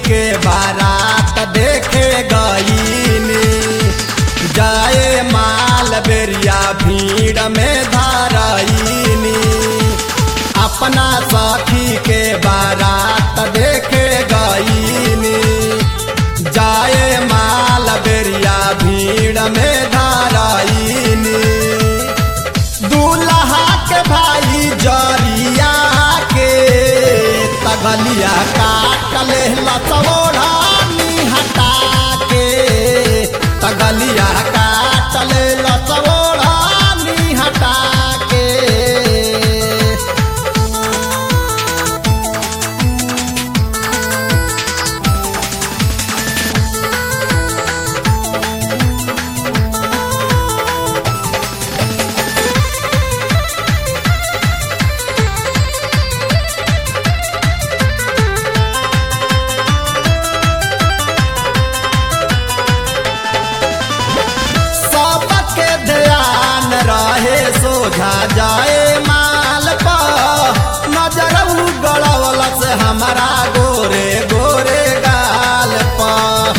के बारात देखे गईनी जाए माल बेरिया भीड़ में धारईनी अपना सखी के बारात देखे गईनी जाए माल बेरिया भीड़ में धारईनी दूल्हा के भाई जरिया के तगलिया काट ले लचोड़ा हटा के तगलिया काट ले लचोड़ा हटा के सबके ध्यान रहे सोझा जाए माल पर नजर गड़वल से हमारा गोरे गोरे गाल पर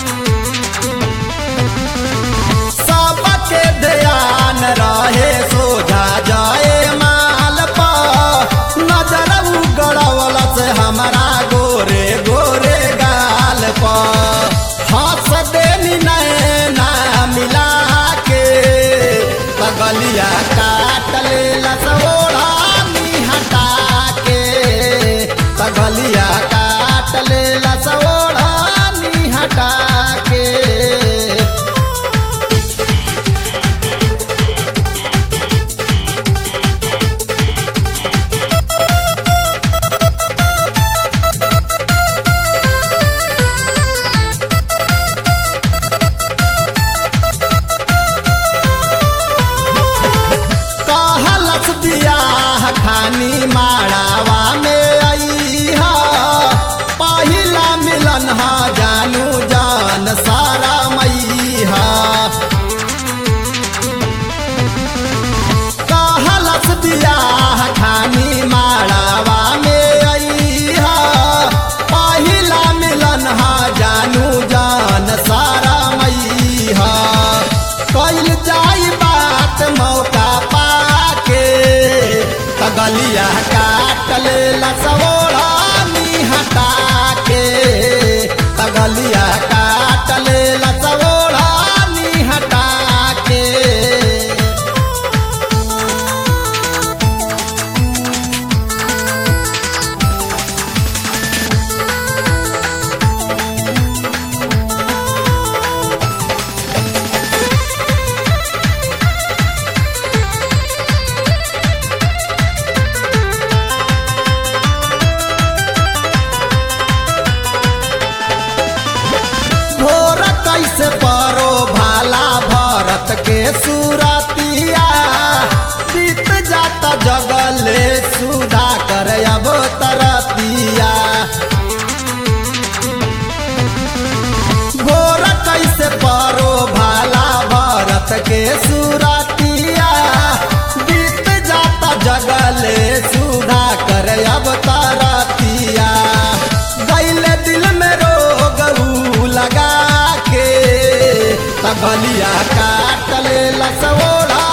सबके ध्यान रहे सोझा जाए माल पर नजर गड़वल से हमारा गोरे गोरे गाल पर हंस देनी नैना मिला के पगलिया काट ले लसोड़ा हटा के पगलिया काट ले लसोड़ा हटा के कहलस बियाह खानी माड़ावा में आई हा पहिला मिलन हा जानू जान सारा मैहा कहलस बियाह खानी माड़ावा में आई हा पहिला मिलन हा जानू जान सारा मैहा कैल जाई बात मौका पाके तगलिया काट ले लसोड़ा हटा के तगलिया काट ले लसोड़ा हटा के भोर कैसे परो भाला भरत के सुरतिया बीत जाता जगले सुधा कर अब तरतिया भोर कैसे परो भाला भरत के सुरतिया बीत जाता जगले सुधा कर अब तरतिया गैले दिल में रोग ऊ लगा के तबलिया काट ले लसोड़ा